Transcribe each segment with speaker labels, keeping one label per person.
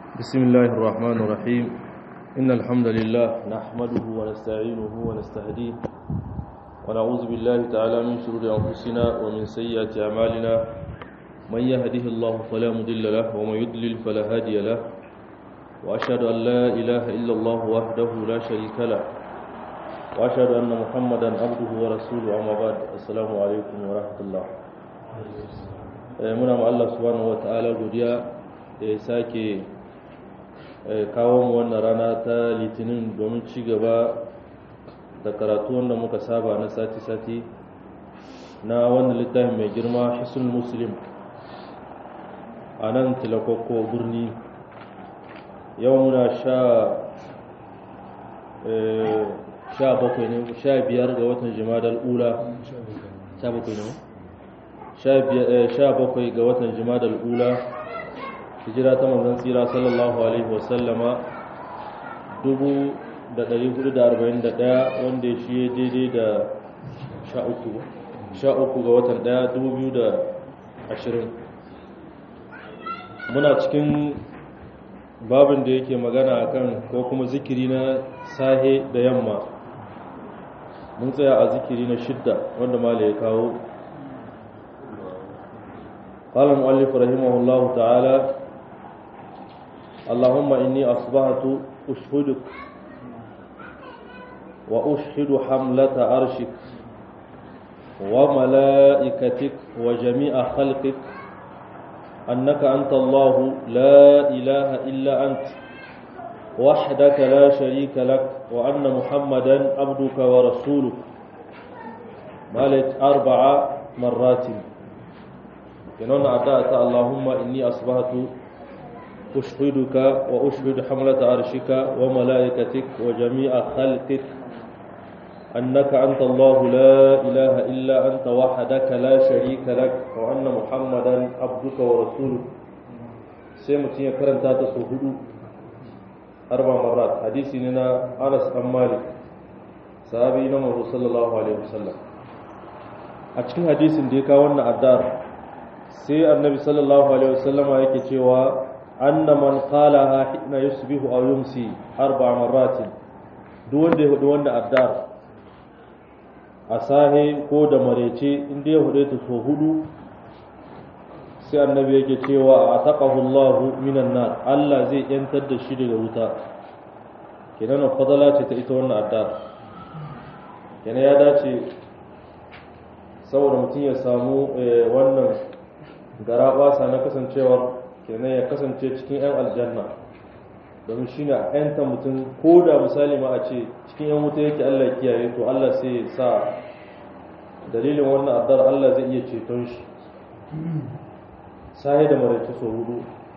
Speaker 1: بسم الله الرحمن الرحيم إن الحمد لله نحمده ونستعينه ونستهديه ونعوذ بالله تعالى من شرور أنفسنا ومن سيئات أعمالنا من يهده الله فلا مضل له ومن يضلل فلا هادي له وأشهد أن لا إله إلا الله وحده لا شريك له وأشهد أن محمدا عبده ورسوله أما بعد السلام عليكم ورحمة الله muna ma Allah subhanahu wa ta'ala godiya da ya sake kawo mu wannan rana ta litinin domin ci gaba da karatu wanda muka saba na sati-sati na wannan littafin mai girma hisul muslim a nan tilakokko birni yau muna sha sha bakwai ne sha biyar ga watan jimadar ula sha bakwai ne sha bakwai ga watan jimadar ula hijira ta manzan tsira sallallahu alaihi wasallama 1441 wanda ya shi daidai da sha uku ga watan daya 2020 muna cikin babin da yake magana akan ko kuma zikiri na sahe da yamma mun tsaya a zikiri na shidda wanda mala ya kawo قال المؤلف رحمه الله تعالى اللهم إني أصبحت أشهدك وأشهد حملة عرشك وملائكتك وجميع خلقك أنك أنت الله لا إله إلا أنت وحدك لا شريك لك وأن محمدا عبدك ورسولك مالت أربع مرات kenan addu'a Allahumma inni asbahtu ushhiduka wa ushhidu hamlata arshika wa malaikatik wa jami'a khalqik annaka anta Allah la ilaha illa anta wahdaka la sharika lak wa anna muhammadan abduka wa rasuluka sai mutum ya karanta ta su hudu arba marat hadisi ne na Anas bin Malik sahabi na Muhammad sallallahu alaihi wasallam a cikin hadisin da ya kawo wannan addu'ar sai annabi sallallahu alaihi wasallama yake cewa anna man qalaha hina yusbihu aw yumsi arba marratin duk wanda ya hudu wanda addar a sahe ko da marece inda ya hudu ta so hudu sai annabi yake cewa a taqahu Allah minan nar Allah zai yantar da shi daga wuta kenan fadala ce ta ita wannan addar kenan ya dace saboda mutum ya samu wannan gara basa na kasancewar kenan ya kasance cikin 'yan aljanna domin shi ne a 'yanta mutum ko da misali ma a ce cikin 'yan wuta yake allah kiyaye to allah sai ya sa dalilin wannan addar allah zai iya ceton shi sahi da maraice so hudu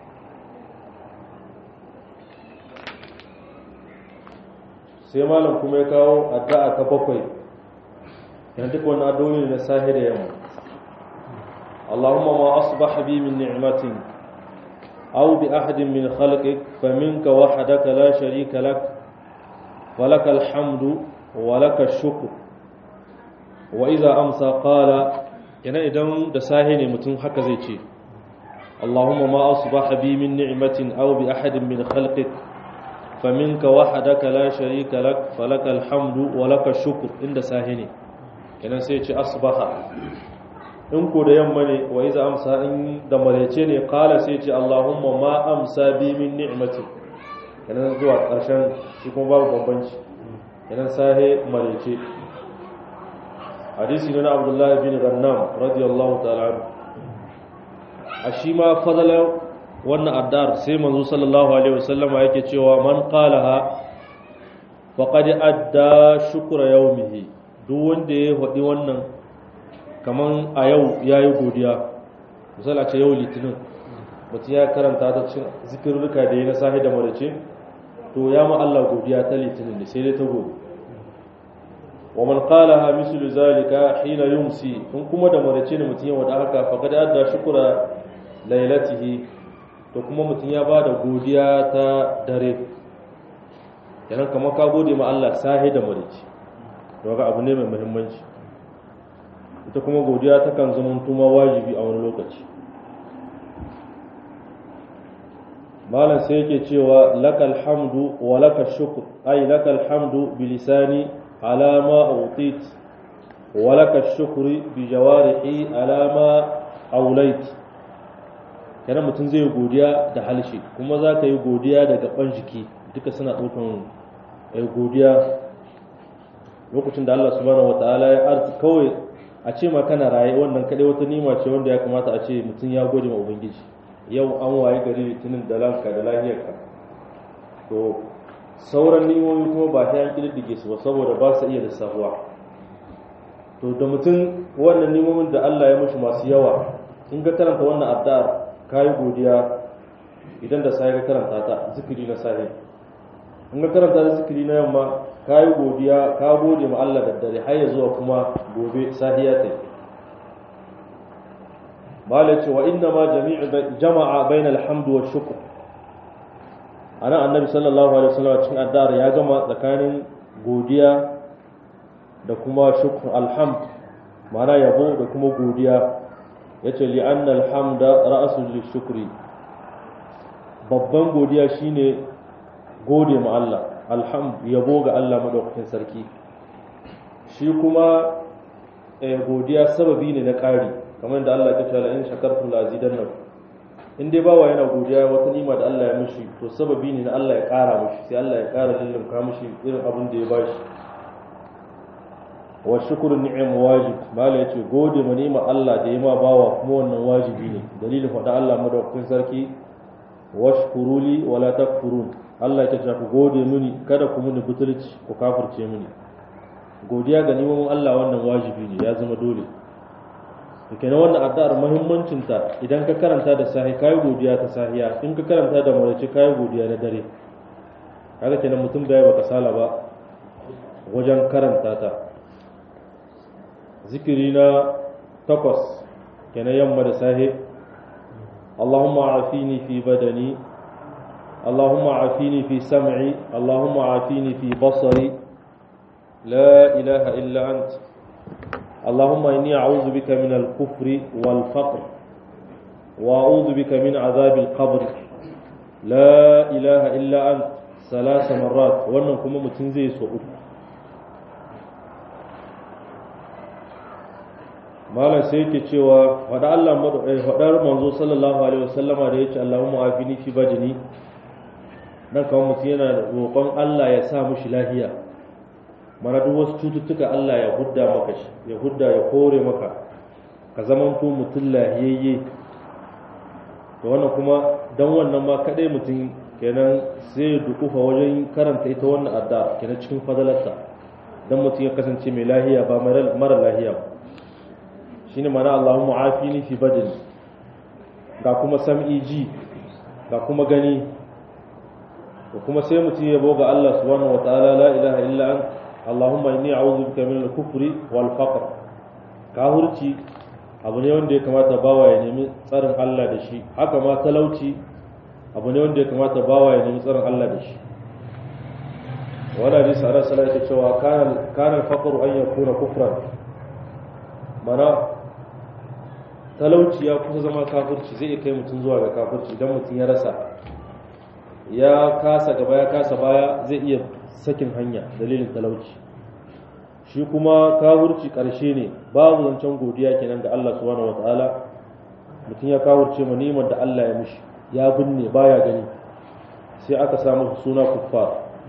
Speaker 1: sai malam kuma ya kawo addu'a ta bakwai yana duk wani addu'o'i na sahi da yamma اللهم ما أصبح بي من نعمة أو بأحد من خلقك فمنك وحدك لا شريك لك ولك الحمد ولك الشكر وإذا أمسى قال yana idan da sahi ne mutum haka zai ce Allahumma ma asbaha bi min ni'matin aw bi ahadin min khalqik faminka wahdaka la sharika lak falakal hamdu wa lakal shukr inda sahi ne kenan sai ce asbaha in ko da yamma ne wa iza amsa in da marece ne kala sai ce Allahumma ma amsa bi min ni'mati kenan zuwa ƙarshen shi kuma babu bambanci kenan sahe marece hadisi ne na Abdullah bin Gannam radiyallahu ta'ala anhu a shi ma fadala wannan addar sai manzo sallallahu alaihi wasallama yake cewa man qalaha faqad adda shukra yawmihi duk wanda ya faɗi wannan kaman a yau ya yi godiya misali a ce yau litinin mutum ya karanta ta cin zikirruka da ya na sahi da marace to ya ma Allah godiya ta litinin da sai dai ta gobe wa man qalaha mislu zalika hina yumsi in kuma da marace ne mutum ya wada haka faqad adda shukra lailatihi to kuma mutum ya bada godiya ta dare kenan kamar ka gode ma Allah sahi da marace to ga abu ne mai muhimmanci ita kuma godiya takan zama tuma wajibi a wani lokaci malam sai yake cewa lakal hamdu wa lakal shukr ay lakal hamdu bi lisani ala ma utit wa lakal shukri bi jawarihi ala ma aulait kana mutum zai godiya da halshe kuma za ka yi godiya da gaban jiki duka suna ɗaukan godiya lokacin da Allah subhanahu wataala ya arzi kawai a ce ma kana raye wannan kadai wata nima ce wanda ya kamata a ce mutum ya gode ma ubangiji yau an waye gari litinin da lanka da lahiyarka to sauran nimomi kuma ba ta yan kididdige su ba saboda ba su iya lissafuwa to da mutum wannan nimomin da Allah ya mushi masu yawa in ga karanta wannan addu'ar kayi godiya idan da sai ka karanta ta zikiri na sahi in ga karanta da zikiri na yamma kayi godiya ka gode ma Allah da dare har ya zuwa kuma gobe sahiya ta malai ce wa inna ma jami'u jama'a bainal hamdu wa shukr ana annabi sallallahu alaihi wasallam cikin addar ya gama tsakanin godiya da kuma shukr alhamd ma'ana yabo da kuma godiya yace li anna alhamda ra'sul lishukri babban godiya shine gode ma Allah alhamd yabo ga Allah madaukakin sarki shi kuma godiya sababi ne na ƙari kamar da Allah ya ce la in shakartum la azidannakum in dai bawa yana godiya wata nima da Allah ya mishi to sababi ne na Allah ya ƙara mishi sai Allah ya ƙara lullunka mishi irin abin da ya bashi wa shukru ni'am wajib mala yace gode ma nima Allah da ya ma bawa kuma wannan wajibi ne dalilin faɗa Allah madaukakin sarki washkuruli wala takfurun Allah ya ce ku gode mini kada ku mini butulci ku kafirce mini godiya ga neman Allah wannan wajibi ne ya zama dole to kenan wannan addu'ar muhimmancin ta idan ka karanta da sahi kai godiya ta sahiya in ka karanta da marace kai godiya na dare kaga kenan mutum bai baka sala ba wajen karanta ta zikiri na takwas kenan yamma da sahi اللهم عافيني في بدني اللهم عافيني في سمعي اللهم عافيني في بصري لا إله إلا أنت اللهم إني أعوذ بك من الكفر والفقر وأعوذ بك من عذاب القبر لا إله إلا أنت ثلاث مرات wannan kuma mutum zai so uku malam sai yake cewa wada Allah wadar manzo sallallahu alaihi wasallama da yace Allahumma afini fi badani nan kawai mutum yana roƙon Allah ya sa mushi lahiya mana duk wasu cututtuka Allah ya hudda maka shi ya hudda ya kore maka ka zamanto mutum lahiyayye to wannan kuma dan wannan ma kadai mutum kenan sai ya dukufa wajen karanta ita wannan adda kenan cikin fadalarsa dan mutum ya kasance mai lahiya ba mara lahiya ba shine mana Allahumma afini fi badani ga kuma sam'i ji ga kuma gani da kuma sai mutum ya boga Allah subhanahu wataala la ilaha illa ant Allahumma inni a'udhu bika min al-kufri wal faqr kahurci abu ne wanda ya kamata bawa ya nemi tsarin Allah da shi haka ma talauci abu ne wanda ya kamata bawa ya nemi tsarin Allah da shi wala hadisi ana sallallahu alaihi cewa kana kana al-faqru an yakuna kufran mana talauci ya kusa zama kafirci zai iya kai mutum zuwa ga kafirci idan mutum ya rasa ya kasa gaba ya kasa baya zai iya sakin hanya dalilin talauci shi kuma kafirci karshe ne babu zancen godiya kenan ga Allah subhanahu wataala mutum ya kafirce ma ni'imar da Allah ya mishi ya binne baya gani sai aka samu suna kuffar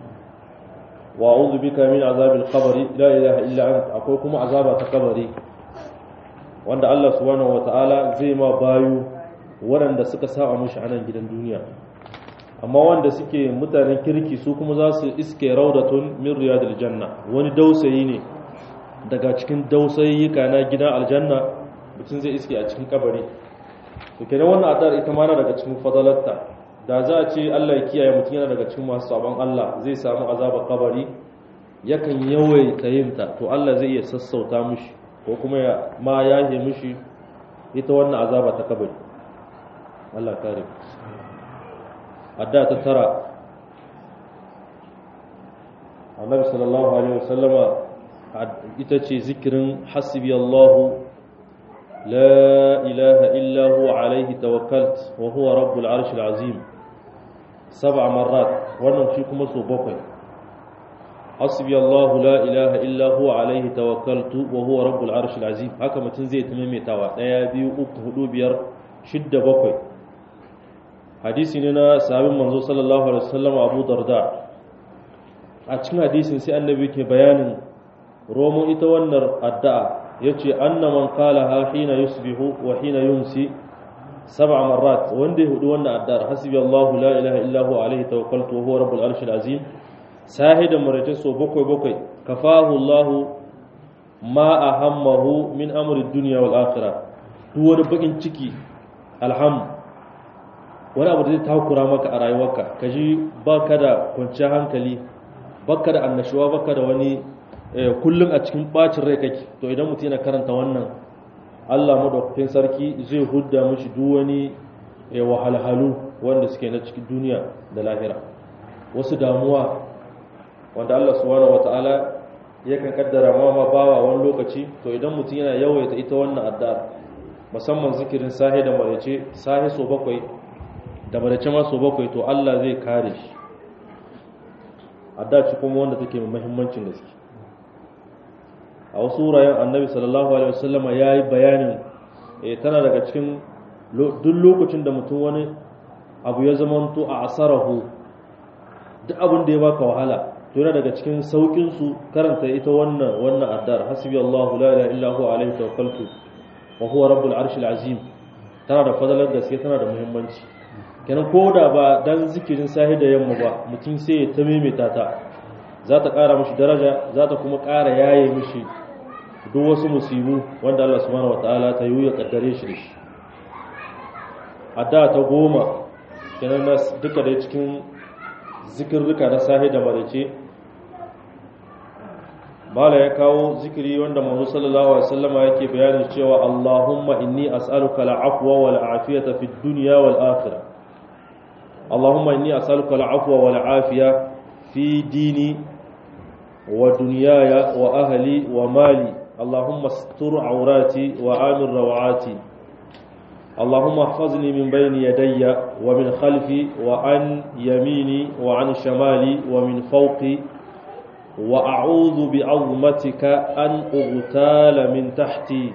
Speaker 1: wa a'udhu bika min azabil qabri la ilaha illa anta akwai kuma azaba ta kabari wanda Allah subhanahu wata'ala zai ma bayu waɗanda suka saba mushi a nan gidan duniya amma wanda suke mutanen kirki su kuma za su iske raudatun min riyadil janna wani dausayi ne daga cikin dausayiyyuka na gidan aljanna mutum zai iske a cikin kabari to kenan wannan adar ita ma na daga cikin fadalarta da za a ce Allah ya kiyaye mutum yana daga cikin masu sabon Allah zai samu azabar kabari yakan yawaita yin ta to Allah zai iya sassauta mushi ko kuma ya ma yahe mushi ita wannan azaba ta kabari Allah kare adda ta tara annabi sallallahu alaihi wasallama ita ce zikirin hasbi Allahu la ilaha illa huwa alaihi tawakkalt wa huwa rabbul arshil azim sab'a marrat wannan shi kuma so bakwai hasbi Allahu la ilaha illa huwa alaihi tawakkaltu wa huwa rabbul arshil azim haka mutum zai ta maimaitawa daya biyu uku hudu biyar shidda bakwai hadisi ne na sahabin manzo sallallahu alaihi wasallam Abu Darda a cikin hadisin sai annabi ke bayanin romo ita wannan addu'a yace anna man qalaha hina yusbihu wa hina yumsi sab'a marrat wanda ya hudu wannan addu'ar hasbi Allahu la ilaha illa huwa alaihi tawakkaltu wa huwa rabbul arshil azim sahidan marace so bakwai bakwai kafahu Allah ma ahammahu min amri dunya wal akhirah duk wani bakin ciki alham wani abu da zai takura maka a rayuwarka kaji baka da kwanciyar hankali baka da annashuwa baka da wani kullum a cikin bacin rai kake to idan mutum yana karanta wannan Allah madaukakin sarki zai hudda mishi duk wani wahalhalu wanda suke na cikin duniya da lahira wasu damuwa wanda Allah subhanahu wataala yakan kaddara ma ma bawa wani lokaci to idan mutum yana yawaita ita wannan addu'a musamman zikirin sahi da marece sahi so bakwai da marece ma so bakwai to Allah zai kare shi addu'a ci kuma wanda take mai muhimmancin gaske a wasu wuraren annabi sallallahu alaihi wasallama ya yi bayanin tana daga cikin duk lokacin da mutum wani abu ya zamanto a asarahu duk abin da ya baka wahala to yana daga cikin saukin su karanta ita wannan wannan addar hasbi Allahu la ilaha illa huwa alaihi tawakkaltu wa huwa rabbul arshil azim tana da fadalar gaske tana da muhimmanci kenan ko da ba dan zikirin sahi da yamma ba mutum sai ya ta maimaita ta za ta ƙara mishi daraja za ta kuma ƙara yaye mishi duk wasu musibu wanda Allah subhanahu wataala ta yi ya kaddare shi da shi adda ta goma kenan na duka da cikin zikirrika na sahi da marice bala ya kawo zikiri wanda manzo sallallahu alaihi wasallama yake bayanin cewa Allahumma inni as'aluka al-afwa wal afiyata fid dunya wal akhirah Allahumma inni as'aluka al-afwa wal afiya fi dini wa dunyaya wa ahli wa mali اللهم استر عوراتي وآمن روعاتي اللهم احفظني من بين يدي ومن خلفي وعن يميني وعن شمالي ومن فوقي وأعوذ بعظمتك أن أغتال من تحتي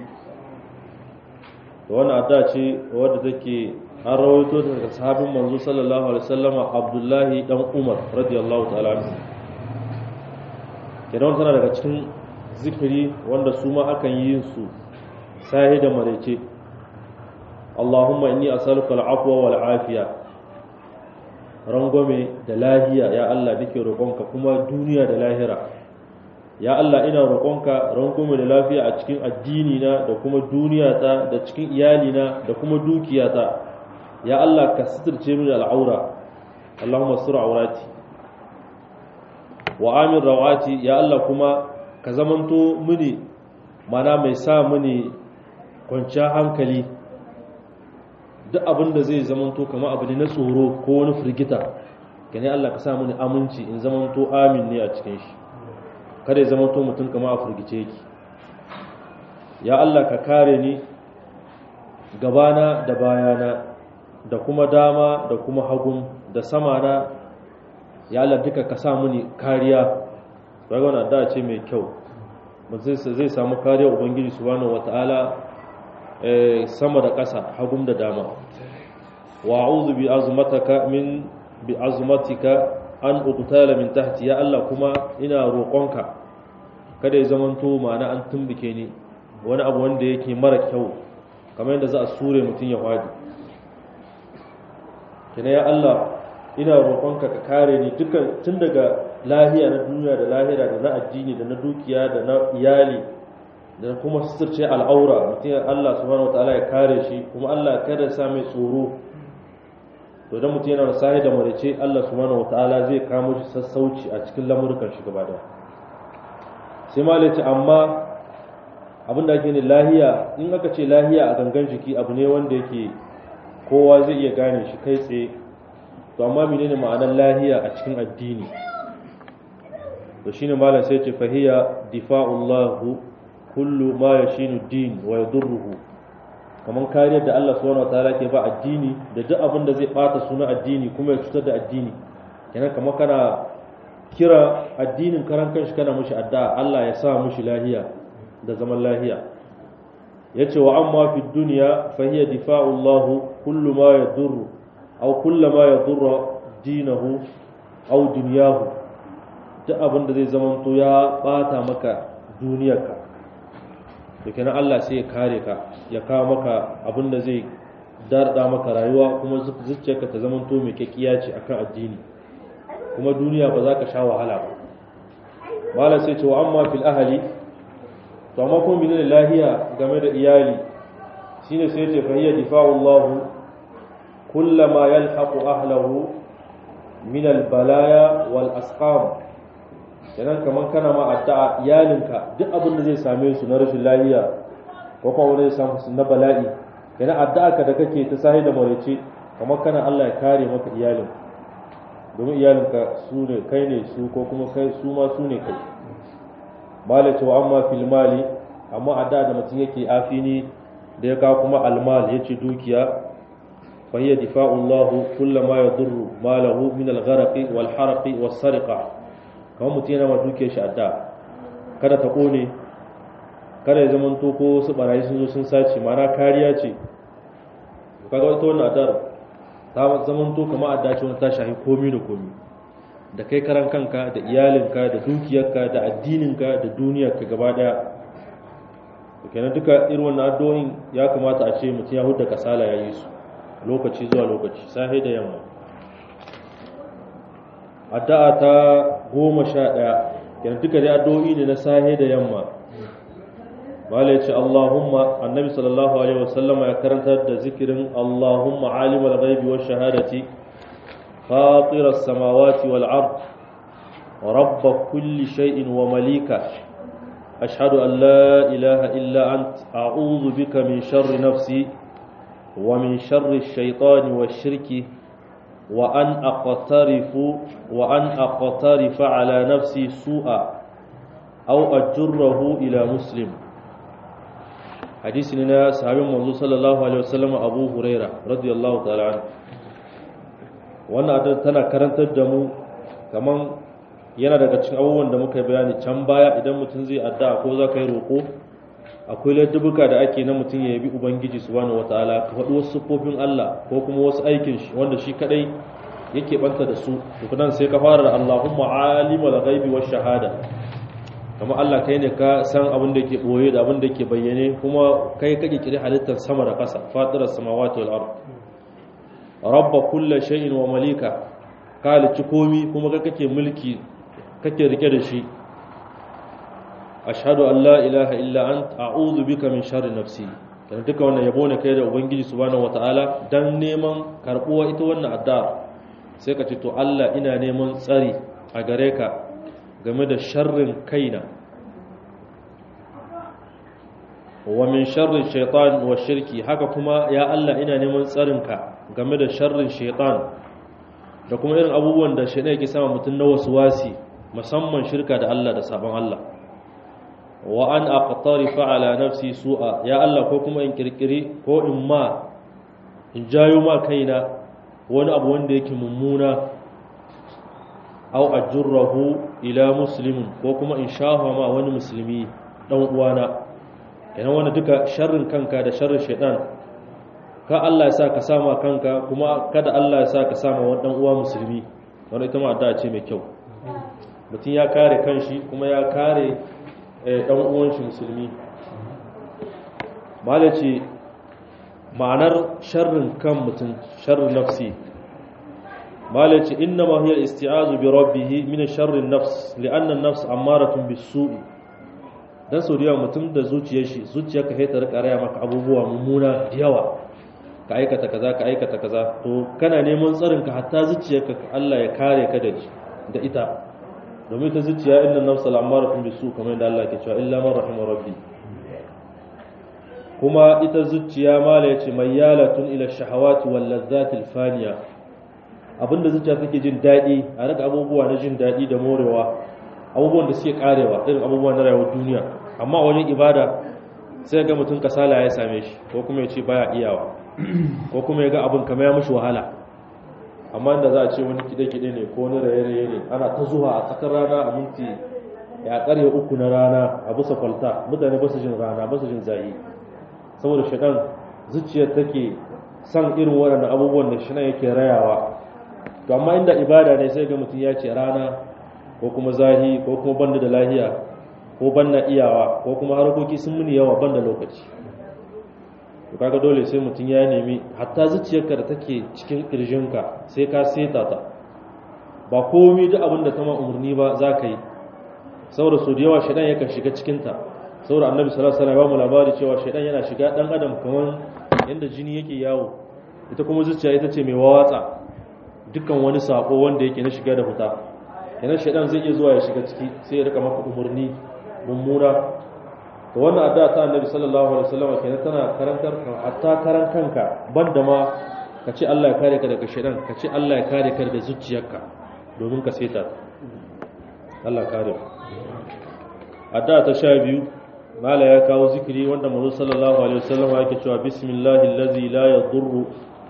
Speaker 1: وانا أداتي wadda take an rawaito daga sahabin manzo sallallahu alaihi wasallam Abdullahi dan Umar radiyallahu ta'ala anhu kenan tana daga cikin zikiri wanda su ma akan yi su sahi da marece Allahumma inni as'aluka al-afwa wal afiya rangwame da lahiya ya Allah nake roƙonka kuma duniya da lahira ya Allah ina roƙonka rangwame da lafiya a cikin addini na da kuma duniya ta da cikin iyali na da kuma dukiya ta ya Allah ka sitirce mini al'aura Allahumma sur aurati wa amin rawati ya Allah kuma ka zamanto mini mana mai sa mini kwanciyar hankali duk abin da zai zamanto kama abu ne na tsoro ko wani firgita gane Allah ka sa mini aminci in zamanto amin ne a cikin shi kada ya zamanto mutum kama a firgice yake ya Allah ka kare ni gabana da bayana da kuma dama da kuma hagun da samana ya Allah duka ka sa mini kariya daga wani addu'a ce mai kyau zai samu kariya ubangiji subhanahu wata'ala sama da ƙasa hagum da dama wa a'udhu bi azmataka min bi azmatika an uqtala min tahti ya Allah kuma ina roƙonka kada ya zamanto ma'ana an tumbike ni wani abu wanda yake mara kyau kamar yadda za a sure mutum ya hwadi kina ya Allah ina roƙonka ka kare ni dukkan tun daga lahiya na duniya da lahira da na addini da na dukiya da na iyali da kuma suturce al'aura mutum Allah subhanahu wataala ya kare shi kuma Allah kada sa mai tsoro to idan mutum yana da sahi da marice Allah subhanahu wataala zai kamo shi sassauci a cikin lamurkan shi gaba daya sai ma ce amma abin da ake ne lahiya in aka ce lahiya a gangan jiki abu ne wanda yake kowa zai iya gane shi kai tsaye to amma menene ma'anar lahiya a cikin addini to shine malam sai ce fahiya difa'ullahu kullu ma yashinu din wa yadurruhu kamar kariyar da Allah subhanahu wataala ke ba addini da duk abin da zai bata suna addini kuma ya cutar da addini kenan kamar kana kira addinin karan kanshi kana mushi addu'a Allah ya sa mushi lahiya da zaman lahiya yace wa amma fi dunya fa hiya difa'u Allah kullu ma yadurru aw kullu ma yadurru dinahu aw dunyahu duk abin da zai zamanto ya bata maka duniyarka da kenan Allah sai ya kare ka ya kawo maka abin da zai darda maka rayuwa kuma zuciyarka ta zamanto mai kyakiya ce akan addini kuma duniya ba za ka sha wahala ba malam sai ce wa amma fil ahli to amma kuma menene lahiya game da iyali shine sai ce fa hiya difa'u Allah kullama yalhaqu ahlahu min al balaya wal asqam kenan kaman kana ma addu'a iyalinka duk abin da zai same su na rashin lahiya ko kuma wani zai samu su na bala'i kenan addu'a ka da kake ta sahi da maraice kamar kana Allah ya kare maka iyalinka domin iyalinka su ne kai ne su ko kuma kai su ma su ne kai mala cewa amma fil mali amma a da da mutum yake afini da ya kawo kuma almal ya ce dukiya fa hiya difa'u Allah kullu ma yadurru malahu min al-gharq wal harq was sariqa kamar mutum yana ma dukiyar shi adda kada ta kone kada ya zaman to ko su barayi sun zo sun sace mana kariya ce kaga wata wannan adar ta zamanto kama a dace wani ta shahi komi da komi da kai karan kanka da iyalinka da dukiyarka da addininka da duniyarka gaba daya kenan duka irin wannan addu'o'in ya kamata a ce mutum ya hudda kasala ya yi su lokaci zuwa lokaci safe da yamma addu'a ta goma sha ɗaya kenan duka dai addu'o'i ne na safe da yamma mala yace Allahumma annabi sallallahu alaihi wasallama ya karantar da zikirin Allahumma alimul ghaibi wash shahadati fatiras samawati wal ard rabb kulli shay'in wa malika ashhadu an la ilaha illa ant a'udhu bika min sharri nafsi wa min sharri ash-shaytani wash-shirki wa an aqtarifu wa an aqtarifa ala nafsi su'a aw ajurruhu ila muslim hadisi ne na sahabin manzo sallallahu alaihi wasallam Abu Huraira radiyallahu ta'ala anhu wannan addu'a tana karantar da mu kaman yana daga cikin abubuwan da muka bayani can baya idan mutum zai addu'a ko za ka yi roƙo akwai laddubuka da ake na mutum ya yabi ubangiji subhanahu wataala ka faɗi wasu sufofin Allah ko kuma wasu aikin shi wanda shi kadai yake banta da su to nan sai ka fara da Allahumma alimul ghaibi wash shahada kamar Allah kai ne ka san abin da ke boye da abin da ke bayyane kuma kai kake kiri halittar sama da ƙasa fatirar samawati wal ard rabba kulli shay'in wa malika ka halicci komi kuma kai kake mulki kake rike da shi ashhadu an la ilaha illa ant a'udhu bika min sharri nafsi kana duka wannan yabo ne kai da ubangiji subhanahu wataala dan neman karbuwa ita wannan addu'a sai ka ce to Allah ina neman tsari a gare ka game da sharrin kaina wa min sharrin shaitan wa shirki haka kuma ya Allah ina neman tsarinka game da sharrin shaitan da kuma irin abubuwan da shaitan yake sama mutum na wasu wasi musamman shirka da Allah da sabon Allah wa an aqtarifa ala nafsi su'a ya Allah ko kuma in kirkiri ko in ma in jayo ma kaina wani abu wanda yake mummuna aw ajurrahu ila muslimin ko kuma in shafa ma wani musulmi dan uwana kenan wanda duka sharrin kanka da sharrin shaitan ka Allah ya sa ka sama kanka kuma kada Allah ya sa ka sama wani dan uwa musulmi wanda ita ma addu'a ce mai kyau mutum ya kare kanshi kuma ya kare dan uwan shi musulmi malaci ma'anar sharrin kan mutum sharrin nafsi malaci inna ma hiya isti'azu bi rabbih min sharrin nafs li'anna an-nafs ammaratun bis-su'i dan sau da mutum da zuciyar shi zuciyar ka ta rika raya maka abubuwa mummuna da yawa ka aikata kaza ka aikata kaza to kana neman tsarin ka hatta zuciyar ka Allah ya kare ka da da ita domin ta zuciya inna nafsa al'amaratun bisu kamar da Allah ke cewa illa man rahima rabbi kuma ita zuciya mala yace mayyalatun ila shahawati wal ladzati al faniya abinda zuciya take jin dadi a rika abubuwa na jin dadi da morewa abubuwan da suke karewa irin abubuwan na rayuwar duniya amma wajen ibada sai ga mutum kasala ya same shi ko kuma ya ce baya iyawa ko kuma ya ga abin kamar ya mushi wahala amma da za a ce wani kide-kide ne ko wani raye-raye ne ana ta zuwa a tsakar rana a minti ya karye uku na rana a bisa kwalta mutane ba su jin rana ba su jin zayi saboda shaɗan zuciyar take san irin waɗannan abubuwan da shaɗan yake rayawa to amma inda ibada ne sai ga mutum ya ce rana ko kuma zahi ko kuma banda da lahiya ko banna iyawa ko kuma harkoki sun muni yawa banda lokaci to kaga dole sai mutum ya nemi hatta zuciyarka da take cikin kirjinka sai ka seta ta ba komai duk abin da ta ma umarni ba za ka yi saboda su da yawa shaidan yakan shiga cikinta saboda annabi sallallahu alaihi wasallam ya ba mu labari cewa shaidan yana shiga dan adam kamar yanda jini yake yawo ita kuma zuciya ita ce mai wawatsa dukkan wani sako wanda yake na shiga da fita kenan shaidan zai iya zuwa ya shiga ciki sai ya rika maka umarni mummuna to wannan addu'a ta annabi sallallahu alaihi wasallam kenan tana karantar hatta karan kanka banda ma ka ce Allah ya kare ka daga shaidan ka ce Allah ya kare ka daga zuciyarka domin ka seta Allah kare addu'a ta sha biyu mala ya kawo zikiri wanda manzo sallallahu alaihi wasallam yake cewa bismillahi allazi la yadurru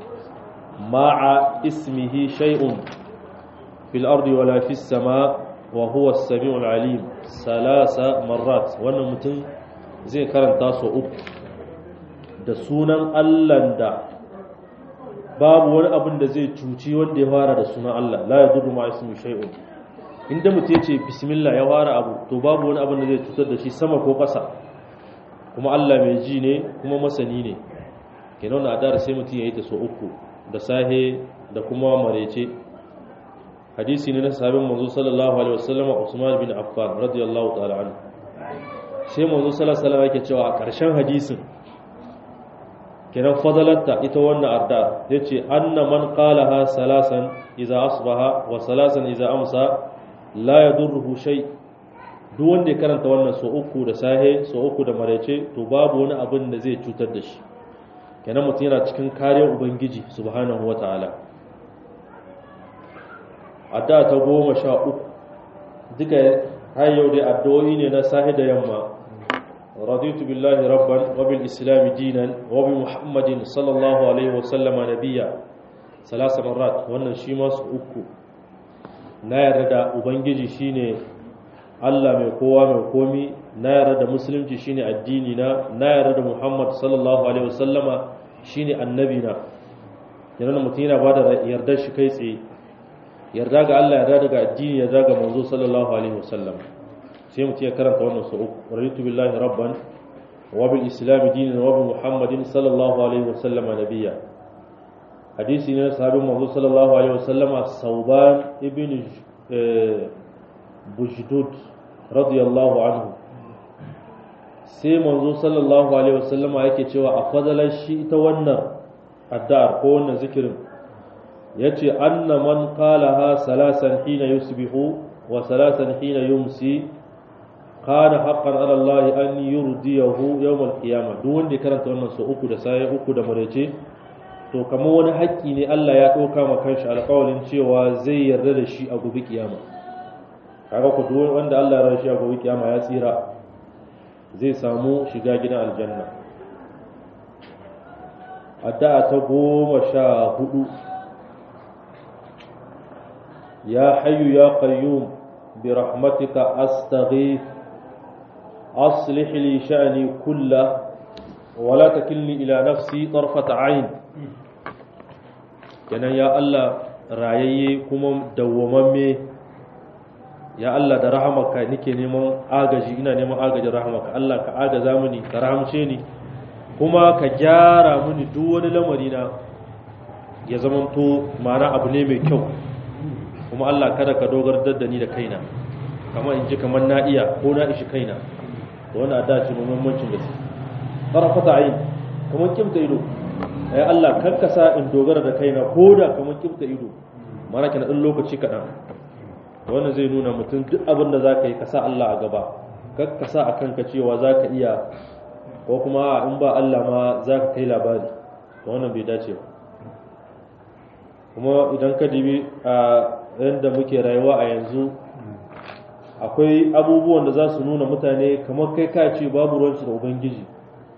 Speaker 1: ma'a ismihi shay'un fil ardi wala fis sama wa huwa as-sami'ul alim salasa marrat wannan mutum zai karanta su uku da sunan Allah da babu wani abin da zai cuci wanda ya fara da sunan Allah la yadurru ma'a ismihi shay'un inda mutum ya ce bismillah ya fara abu to babu wani abin da zai cutar da shi sama ko ƙasa kuma Allah mai ji ne kuma masani ne kenan na adara sai mutum ya yi ta so uku da sahe da kuma marece hadisi ne na sahabin manzo sallallahu alaihi wasallam Usman bin Affan radiyallahu ta'ala anhu sai manzo sallallahu alaihi wasallam yake cewa a ƙarshen hadisin kenan fadalatta ita wannan adda yace anna man qalaha salasan idza asbaha wa salasan idza amsa la ya durruhu shay duk wanda ya karanta wannan so uku da sahe so uku da maraice to babu wani abin da zai cutar da shi kenan mutum yana cikin kariyar ubangiji subhanahu wataala adda ta goma sha uku duka har yau dai addu'o'i ne na sahe da yamma raditu billahi rabban wa bil islam dinan wa bi muhammadin sallallahu alaihi wa sallama nabiyya salasa marrat wannan shi ma su uku na yarda da ubangiji shine Allah mai kowa mai komi na yarda da musulunci shine addini na na yarda da Muhammad sallallahu alaihi wasallama shine annabi na yana mutum yana bada yarda shi kai tsaye yarda ga Allah yarda daga addini yarda ga manzo sallallahu alaihi wasallam sai mutum ya karanta wannan su uku raditu billahi rabban wa bil islam dinan wa bi muhammadin sallallahu alaihi wasallama nabiyya hadisi ne sahabin manzo sallallahu alaihi wasallama sauban ibn bujdud radiyallahu anhu sai manzo sallallahu alaihi wasallama yake cewa a fadalar shi ita wannan addu'ar ko wannan zikirin yace anna man qalaha salasan hina yusbihu wa salasan hina yumsi kana haqqan ala Allah an yurdiyahu yawm al-qiyamah duk wanda ya karanta wannan so uku da sai uku da marece to kamar wani haƙƙi ne Allah ya ɗauka ma kanshi alƙawalin cewa zai yarda da shi a gobe kiyama kaga ku duk wanda Allah ya rashi a gobe kiyama ya tsira zai samu shiga gidan aljanna addu'a ta goma sha hudu ya hayyu ya qayyum bi rahmatika astaghith aslih li sha'ni kullahu ولا تكلني إلى نفسي طرفة عين kenan ya Allah rayayye kuma dawwamamme ya Allah da rahamaka nake neman agaji ina neman agajin rahamaka Allah ka agaza mini ka rahamce ni kuma ka gyara mini duk wani lamari na ya zamanto ma'ana abu ne mai kyau kuma Allah kada ka dogar da ni da kaina kamar in ji kamar na iya ko na ishi kaina to wannan da ce muhimmancin gaske tarafata ayin kamar kimta ido ai Allah kankasa in dogara da kaina ko da kamar kimta ido mana kana dan lokaci kaɗan wannan zai nuna mutum duk abin da za ka yi ka sa Allah a gaba ka sa a kanka cewa za ka iya ko kuma in ba Allah ma za ka kai labari to wannan bai dace ba kuma idan ka dibi a yadda muke rayuwa a yanzu akwai abubuwan da za su nuna mutane kamar kai ka ce babu ruwansu da ubangiji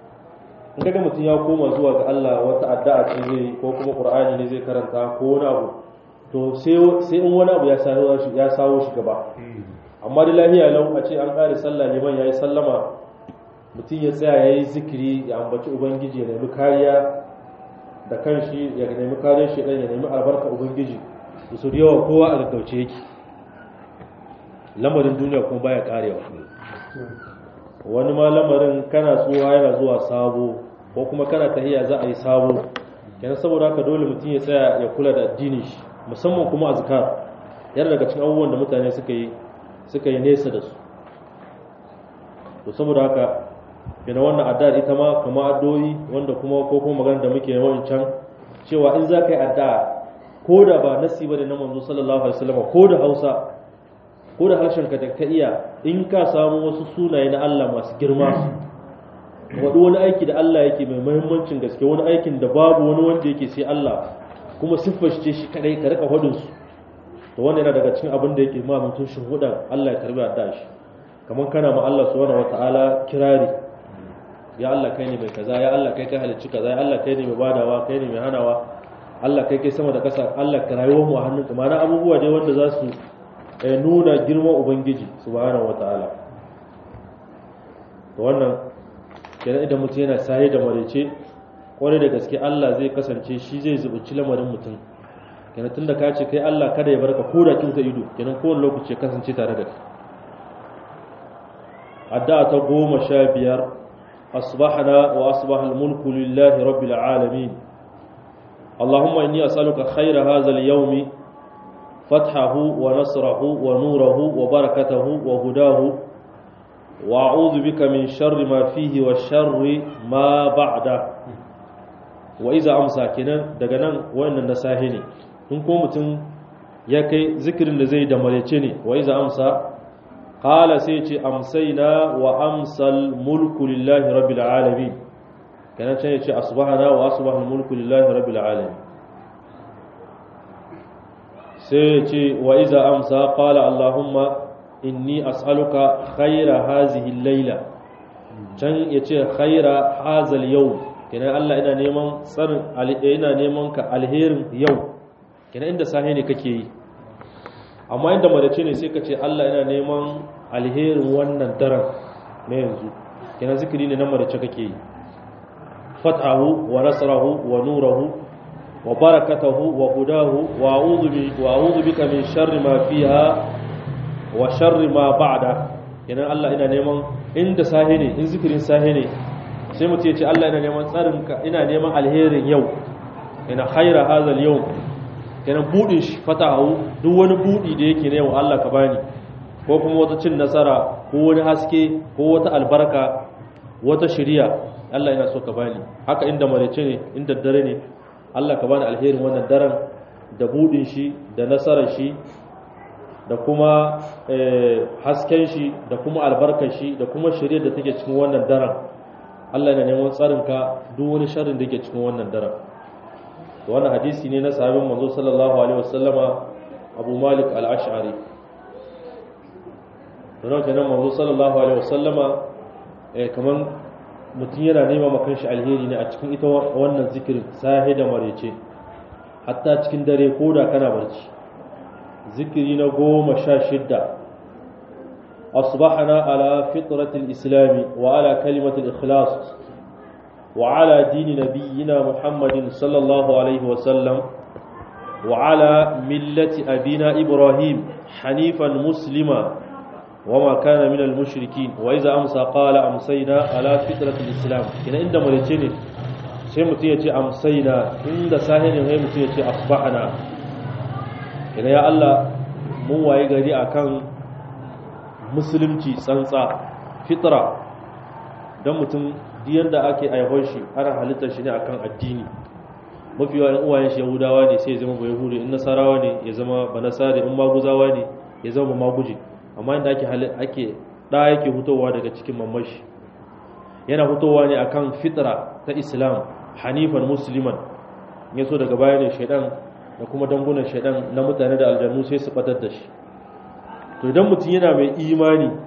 Speaker 1: in kaga mutum ya koma zuwa ga Allah wata addu'a ce zai ko kuma Qur'ani ne zai karanta ko wani abu to sai sai in wani abu ya sawo shi ya sawo shi gaba amma da lahiya lau a ce an kare sallah liman yayi sallama mutum ya tsaya yayi zikiri ya ambaci ubangiji ya nemi kariya da kanshi ya nemi kariyar shi ya nemi albarka ubangiji su da yawa kowa a gaggauce yake lamarin duniya kuma baya karewa wani ma lamarin kana tsuwa yana zuwa sabo ko kuma kana tahiya za a yi sabo kenan saboda haka dole mutum ya tsaya ya kula da addini shi musamman kuma azkar yana daga cikin abubuwan da mutane suka yi suka yi nesa da su to saboda haka yana wannan addu'a ita ma kama addu'o'i wanda kuma ko kuma magana da muke yawan can cewa in za ka yi addu'a ko da ba nasi bane na manzo sallallahu alaihi wasallam ko da Hausa ko da harshen ka ka iya in ka samu wasu sunaye na Allah masu girma wadu wani aiki da Allah yake mai muhimmancin gaske wani aikin da babu wani wanda yake sai Allah kuma siffar shi shi kadai ka rika hudun su to wannan yana daga cikin abin da yake ma mutum shuhudan Allah ya karbi addu'a shi kamar kana ma Allah subhanahu wataala kirari ya Allah kai ne mai kaza ya Allah kai kai halicci kaza ya Allah kai ne mai badawa kai ne mai hanawa Allah kai kai sama da ƙasa Allah ka rayuwar mu a hannunka ma'ana abubuwa dai wanda za su nuna girman ubangiji subhanahu wataala to wannan kenan idan mutum yana saye da marece kwarai da gaske Allah zai kasance shi zai zubuci lamarin mutum kenan tunda ka ce kai Allah kada ya barka ko da kinta ido kenan kowane lokaci ya kasance tare da kai addu'a ta goma sha biyar asbahna wa asbaha al-mulku lillahi rabbil alamin اللهم إني أسألك خير هذا اليوم فتحه ونصره ونوره وبركته وهداه وأعوذ بك من شر ما فيه وشر ما بعده وإذا أمسى كنا دغنا وإن النساهني تنكم متن يكي ذكر الذي دمريتني وإذا أمسى قال سيتي أمسينا وأمسى الملك لله رب العالمين kenan can ya ce asbahana wa asbahal mulku lillahi rabbil alamin sai ya ce wa iza amsa qala allahumma inni as'aluka khayra hazihi al-laila can ya ce khayra hazal yau kenan Allah ina neman tsarin ina neman ka alherin yau kenan inda sahi ne kake yi amma inda madace ne sai ka ce Allah ina neman alherin wannan daren na yanzu kenan zikiri ne na madace kake yi فتحه ونصره ونوره وبركته وهداه وأعوذ, وأعوذ بك من شر ما فيها وشر ما بعده kenan Allah ina neman inda sahi ne in zikirin sahi ne sai mutum ya ce Allah ina neman tsarin ka ina neman alherin yau ina khaira hazal yau kenan budin shi fatahu duk wani budi da yake ne yau Allah ka bani ko kuma wata cin nasara ko wani haske ko wata albarka wata shiriya Allah yana so ka bani haka inda marece ne inda dare ne Allah ka bani alherin wannan daren da budin shi da nasarar shi da kuma hasken shi da kuma albarkar shi da kuma shirye da take cikin wannan daren Allah yana neman tsarin ka duk wani sharrin da yake cikin wannan daren to wannan hadisi ne na sahabin manzo sallallahu alaihi wasallama Abu Malik al-Ash'ari don kenan manzo sallallahu alaihi wasallama kaman mutum yana nema makan shi alheri ne a cikin ita wannan zikirin sahi da marece hatta cikin dare ko da kana barci zikiri na goma sha shidda asbahana ala fitratil islami wa ala kalimatil ikhlas wa ala dini nabiyyina muhammadin sallallahu alaihi wa sallam wa ala millati abina ibrahim hanifan muslima وما كان من المشركين وإذا أمسى قال أمسينا على فطرة الإسلام إن عند مريتين sai mutum ya ce amsaina inda sahinin sai mutum ya ce asbahana ina ya Allah mun waye gari akan musulunci tsantsa fitra don mutum diyan da ake aihon shi ana halittar shi ne akan addini mafi yawan uwayen shi yahudawa ne sai ya zama ba yahudi in nasarawa ne ya zama ba nasari in maguzawa ne ya zama ba maguji amma inda ake ake da yake hutowa daga cikin mamashi yana hutowa ne akan fitra ta islam hanifan musliman ya so daga baya ne shaidan da kuma dangunan shaidan na mutane da aljannu sai su batar da shi to idan mutum yana mai imani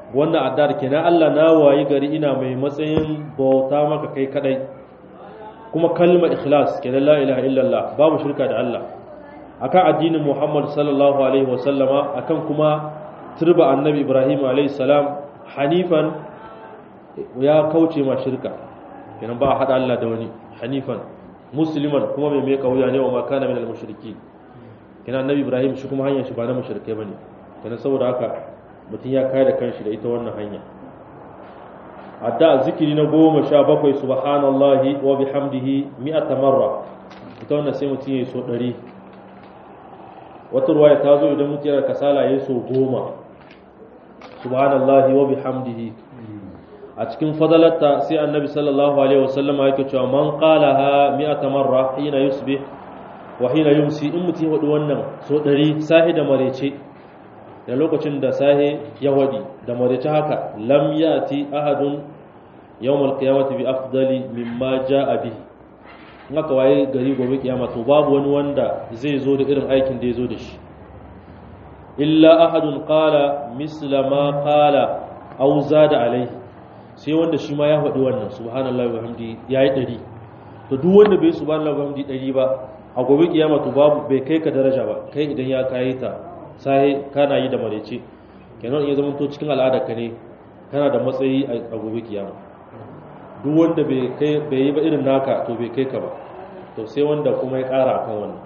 Speaker 1: wannan addar kenan Allah na wayi gari ina mai matsayin bauta maka kai kadai kuma kalma ikhlas kenan la ilaha illallah babu shirka da Allah akan addinin Muhammad sallallahu alaihi wasallama akan kuma turba annabi Ibrahim alaihi salam hanifan ya kauce ma shirka kenan ba hada Allah da wani hanifan musliman kuma mai mai kauya ne wa makana min al-mushriki kenan annabi Ibrahim shi kuma hanyar shi ba na mushrikai bane kenan saboda haka mutum ya kai da kanshi da ita wannan hanya adda zikiri na goma sha bakwai subhanallahi wa bihamdihi mi'ata marra ita wannan sai mutum ya so ɗari wata ruwaya ta zo idan mutum yana kasala ya so goma subhanallahi wa bihamdihi a cikin fadalarta sai annabi sallallahu alaihi wasallam yake cewa man qalaha mi'ata marra hina yusbih wa hina yumsi in mutum ya wadi wannan so ɗari sahi da marece da lokacin da sahe ya wadi da marece haka lam yati ahadun yawmal qiyamati bi afdali mimma jaa bihi in aka waye gari gobe kiyama to babu wani wanda zai zo da irin aikin da ya zo da shi illa ahadun qala misla ma qala aw zada alaihi sai wanda shi ma ya faɗi wannan subhanallahi wa hamdi yayi dari to duk wanda bai subhanallahi wa hamdi dari ba a gobe kiyama to babu bai kai ka daraja ba kai idan ya kai ta sai kana yi da marece kenan ya zama to cikin al'ada ka ne kana da matsayi a gobe kiyama duk wanda bai kai bai yi ba irin naka to bai kai ka ba to sai wanda kuma ya ƙara akan wannan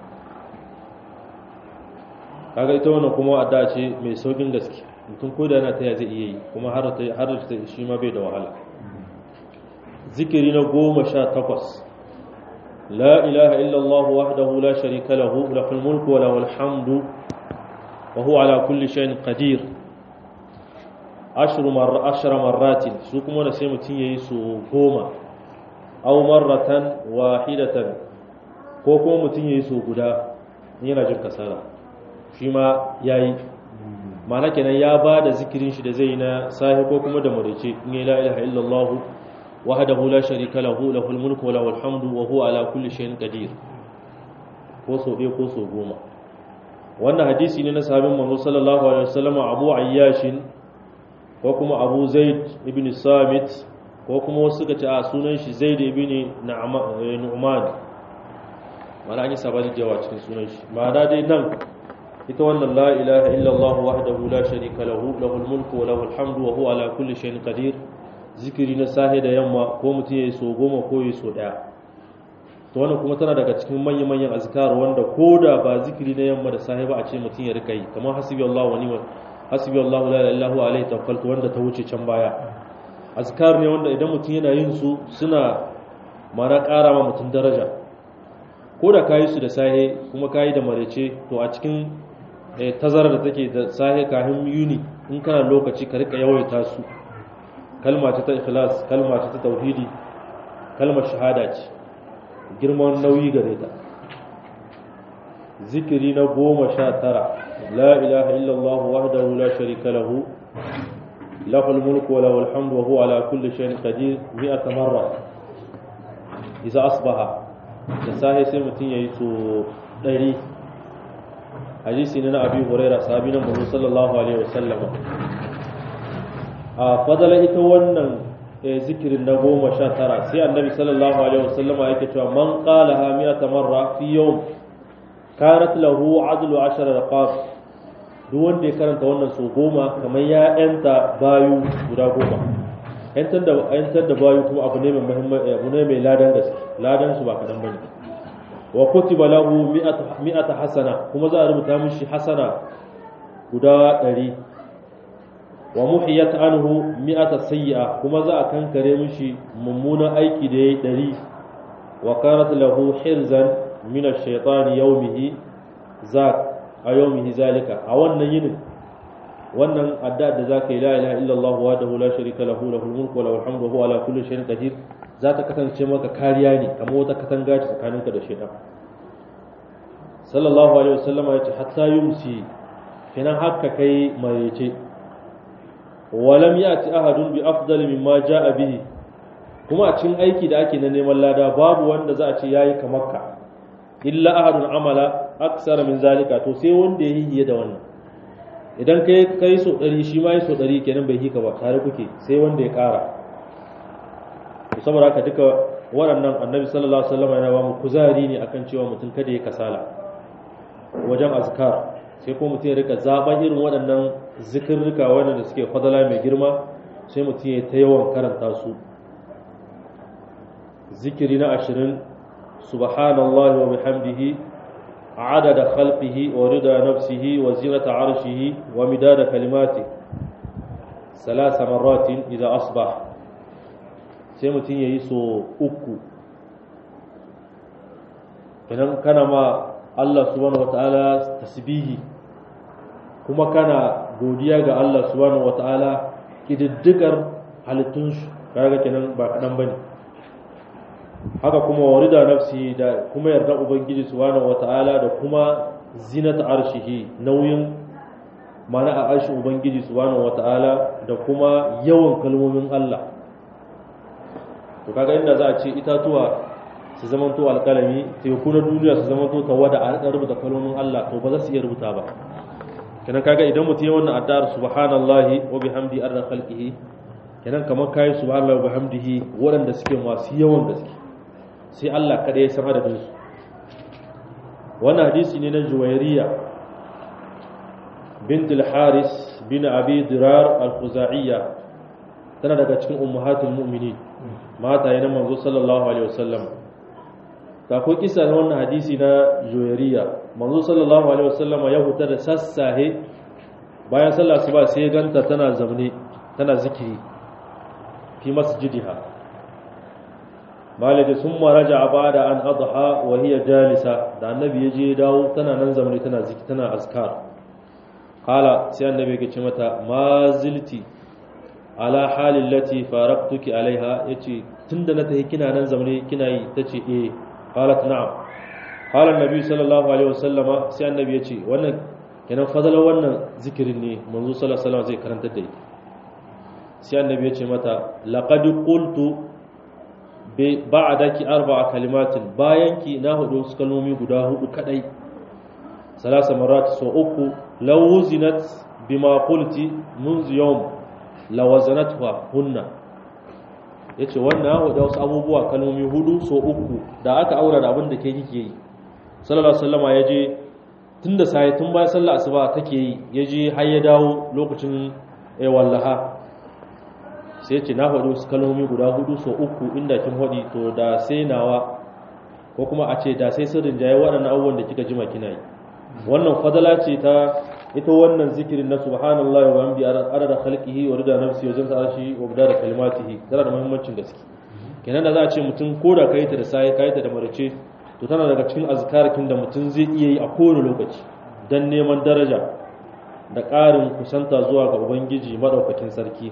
Speaker 1: kaga ita wannan kuma adda ce mai saukin gaske mutum ko da yana taya zai iya yi kuma har ta har ta shi ma bai da wahala zikiri na goma sha takwas la ilaha illallah wahdahu la sharika lahu lahul mulku wa lahul hamdu wa huwa ala kulli shay'in qadir ashru marra ashra marratin su kuma da sai mutum yayi su goma aw marratan wahidatan ko kuma mutum yayi su guda yana jin kasala shi ma yayi ma'ana kenan ya ba da zikirin shi da zai na sahi ko kuma da murice in la ilaha illallah wahdahu la sharika lahu lahul mulku wa lahul hamdu wa huwa ala kulli shay'in qadir ko so ɗaya ko so goma wannan hadisi ne na sahabin manzo sallallahu alaihi wasallam Abu Ayyashin ko kuma Abu Zaid ibn Samit ko kuma wasu suka ce a sunan shi Zaid ibn Nu'man mana an yi sabani da yawa cikin sunan shi ma'ana dai nan ita wannan la ilaha illallah wahdahu la sharika lahu lahul mulku wa lahul hamdu wa huwa ala kulli shay'in qadir zikiri na sahe da yamma ko mutum yayi so goma ko yayi so daya to wannan kuma tana daga cikin manyan manyan azkar wanda koda ba zikiri na yamma da sahe ba a ce mutum ya rika yi kamar hasbi Allah wa ni'mal hasbi Allah la ilaha illa huwa alayhi tawakkaltu wanda ta wuce can baya azkar ne wanda idan mutum yana yin su suna mara ƙara ma mutum daraja ko da kayi su da sahe kuma kayi da marece to a cikin tazarar da take da sahe kafin yuni in kana lokaci ka rika yawaita su kalma ce ta ikhlas kalma ce ta tauhidi kalmar shahada ce girman nauyi gare ta zikiri na goma sha tara la ilaha illallah wahdahu la sharika lahu lahul mulku wa lahul hamdu wa huwa ala kulli shay'in qadir mi'ata marra idza asbaha da sahe sai mutum yayi so 100 hadisi ne na abi huraira sahabi na muhammad sallallahu alaihi wasallam a fadala ita wannan zikirin na goma sha tara sai annabi sallallahu alaihi wasallam yake cewa man qala ha mi'ata marra fi yawm kanat lahu adlu ashara raqab duk wanda ya karanta wannan so goma kamar ya yanta bayu guda goma yantar da yantar da bayu kuma abu ne mai muhimmanci abu ne mai ladan gaske ladan su ba kadan bane wa kutiba lahu mi'ata hasana kuma za a rubuta mishi hasana guda ɗari wa muhiyat anhu mi'ata sayyi'a kuma za a kankare mishi mummunan aiki da yayi ɗari wa kanat lahu hirzan min ash-shaytani yawmihi zak a yawmihi zalika a wannan yinin wannan adda da zaka yi la ilaha illallah wahdahu la sharika lahu lahul mulku wa lahul hamdu wa huwa ala kulli shay'in qadir za ta kasance maka kariya ne kamar wata katanga ce tsakaninka da shaitan sallallahu alaihi wasallama ya ce hatta yumsi kenan haka kai marece walam yati ahadun bi afdal mimma jaa bihi kuma a cikin aiki da ake na neman lada babu wanda za a ce yayi kamar ka illa ahadun amala aksara min zalika to sai wanda yayi hiye da wannan idan kai kai so ɗari shi ma yi so ɗari kenan bai hika ba tare kuke sai wanda ya ƙara saboda haka duka waɗannan annabi sallallahu alaihi wasallam yana ba mu kuzari ne akan cewa mutum kada ya kasala wajen azkar sai ko mutum ya rika zaben irin waɗannan zikirrika waɗanda suke fadala mai girma sai mutum ya ta yawan karanta su zikiri na ashirin subhanallahi wa bihamdihi adada khalqihi wa rida nafsihi wa zinata arshihi wa midada kalimati salasa marratin idza asbah sai mutum yayi so uku idan kana ma Allah subhanahu wataala tasbihi kuma kana godiya ga Allah subhanahu wataala kididdigar halittun shi kaga kenan ba kadan bane haka kuma warida nafsi da kuma yarda ubangiji subhanahu wataala da kuma zinat arshihi nauyin mana a arshin ubangiji subhanahu wataala da kuma yawan kalmomin Allah to kaga inda za a ce itatuwa su zama to alkalami teku na duniya su zama to tawada a rika rubuta kalmomin Allah to ba za su iya rubuta ba kenan kaga idan mutum ya wannan addu'ar subhanallahi wa bihamdi arda khalqihi kenan kamar kai subhanallahi wa bihamdihi waɗanda suke masu yawan gaske sai Allah kada ya san adadin su wannan hadisi ne na Juwairiya bint al-Haris bin Abi Dirar al-Khuzaiyyah tana daga cikin ummahatul mu'minin mata yana manzo sallallahu alaihi wasallam ta ko kisa na wannan hadisi na Juwairiya manzo sallallahu alaihi wasallam ya huta da sassahe bayan sallah suba sai ya ganta tana zamne tana zikiri fi masjidiha malaka summa raja'a ba'da an adha wa hiya jalisa da annabi ya je dawo tana nan zamne tana zikiri tana azkar qala sai annabi ya ce mata ma zilti ala halin lati faraqtuki alaiha yace tunda na tafi kina nan zamne kina yi tace eh qalat na'am qala annabi sallallahu alaihi wasallama sai annabi yace wannan kenan fadalar wannan zikirin ne manzo sallallahu alaihi wasallam zai karanta da ita sai annabi yace mata laqad qultu bi ba'daki arba'a kalimatin bayan ki na hudu su kalmomi guda hudu kadai salasa marat so uku law wuzinat bima qulti منذ يوم lawazanatwa hunna yace wannan da wasu abubuwa kalmomi hudu so uku da aka aura da abin da ke kike yi sallallahu alaihi wasallama yaje tunda sai tun bayan sallar asuba take yi yaje har ya dawo lokacin eh wallaha sai yace na faɗo wasu kalmomi guda hudu so uku inda kin hodi to da sai nawa ko kuma a ce da sai sirrin jaye waɗannan abubuwan da kika jima kina yi wannan fadala ce ta ita wannan zikirin na subhanallahi wa bihamdi adada khalqihi wa rida nafsi wa zinta arshi wa bidada kalimatihi tana da muhimmancin gaske kenan da za a ce mutum ko da kai ta da sai kai ta da marace to tana daga cikin azkarakin da mutum zai iya yi a kowane lokaci dan neman daraja da ƙarin kusanta zuwa ga ubangiji madaukakin sarki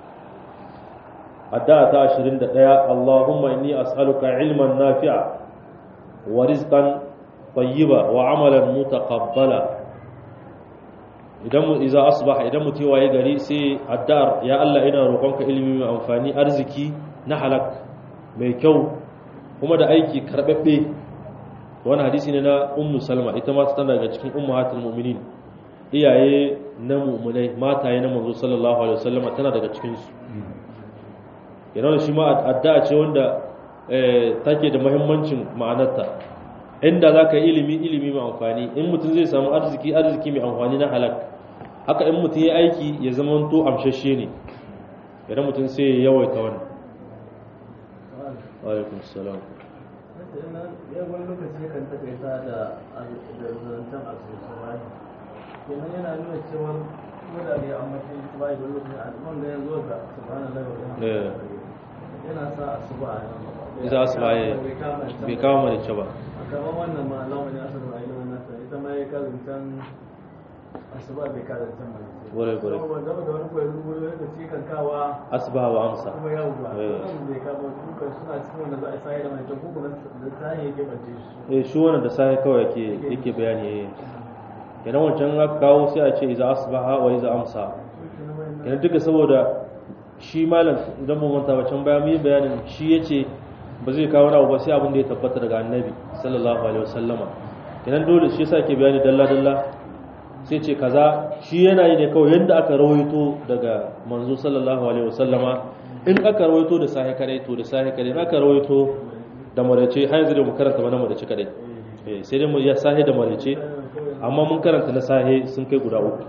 Speaker 1: addu'a ta 21 Allahumma inni as'aluka ilman nafi'a wa rizqan tayyiba wa amalan mutaqabbala idan iza asbaha idan mutum waye gari sai addu'ar ya Allah ina roƙonka ilimi mai amfani arziki na halak mai kyau kuma da aiki karbabbe wani hadisi ne na ummu salma ita ma tana daga cikin ummahatul mu'minin iyaye na mu'minai mataye na manzo sallallahu alaihi wasallam tana daga cikin su yana shi ma addu'a ce wanda take da muhimmancin ma'anarta inda zaka yi ilimi ilimi mai amfani in mutum zai samu arziki arziki mai amfani na halak haka in mutum ya aiki ya zama to amshashe ne idan mutum sai ya yawaita wannan alaikun salam
Speaker 2: wani lokaci ya kan takaita da zancen asusuwa kenan yana nuna cewa koda da ya amince shi ba da lokacin al'umman ga yanzu ga subhanallah wa yana sa asuba a nan
Speaker 1: za su baye bai kawo mana ce ba
Speaker 2: kamar wannan ma lawan ya sanar da ilimin nasa ita ma ya kazancan asuba bai kazancan mai
Speaker 1: Gwarai, gwarai.
Speaker 2: kuma da wani koyi rubutu lokaci kan kawa
Speaker 1: asbaha wa amsa
Speaker 2: kuma yau ba
Speaker 1: Eh.
Speaker 2: wannan bai kama duka suna cikin wanda za a sai da mai ta kuma da ta yake bace su
Speaker 1: eh shi wannan da sai kawai yake yake bayani eh idan wancan aka kawo sai a ce iza asbaha wa iza amsa idan duka saboda shi malam idan mun manta wancan bayan mun yi bayanin shi yace ba zai kawo wani abu ba sai abin da ya tabbata daga annabi sallallahu alaihi wasallama idan dole shi yasa ke bayani dalla dalla sai ce kaza shi yana yi ne kawai yadda aka rawaito daga manzo sallallahu alaihi wasallama in aka rawaito da sahi kadai to da sahi kadai in aka rawaito da marace har yanzu da mu karanta ba na marace kadai eh sai dai mu ya sahi da marace amma mun karanta na sahi sun kai guda uku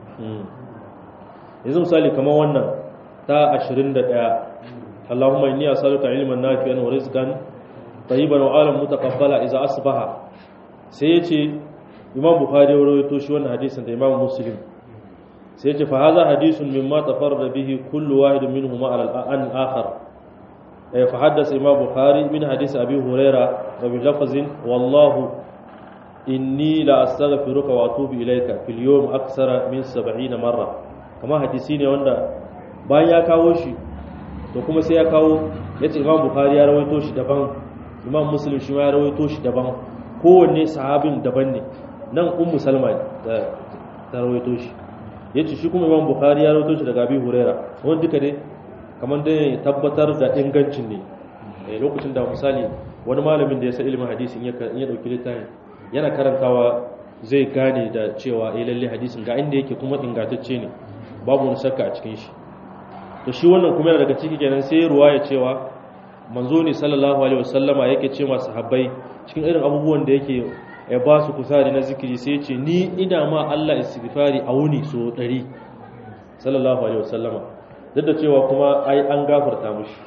Speaker 1: yanzu misali kamar wannan ta 21 Allahumma inni as'aluka ilman nafi'an wa rizqan tayyiban wa alam mutaqabbala idza asbaha sai yace Imam Bukhari ya rawaito shi wannan hadisin da Imam Muslim sai yace fa hadha hadisun mimma tafarrada bihi kullu wahid minhuma ala al akhar eh fa haddatha Imam Bukhari min hadisi Abi Hurairah wa bi lafzin wallahu inni la astaghfiruka wa atubu ilayka fil yawm aksara min 70 marra kama hadisi ne wanda bayan ya kawo shi to kuma sai ya kawo yace Imam Bukhari ya rawaito shi daban Imam Muslim shi ma ya rawaito shi daban kowanne sahabin daban ne nan Ummu Salma ta rawaito shi yace shi kuma Imam Bukhari ya rawaito shi daga Abi Huraira wanda duka ne kamar dai tabbatar da ingancin ne lokacin da misali wani malamin da ya san ilimin hadisi in ya dauki littafin yana karantawa zai gane da cewa eh lalle hadisin ga inda yake kuma ingantacce ne babu wani shakka a cikin shi to shi wannan kuma yana daga ciki kenan sai ruwaya cewa manzo ne sallallahu alaihi wasallama yake ce masu sahabbai cikin irin abubuwan da yake ya ba su kusari na zikiri sai ya ce ni ina ma Allah istighfari a wuni so 100 sallallahu alaihi wasallama duk da cewa kuma ai an gafarta mushi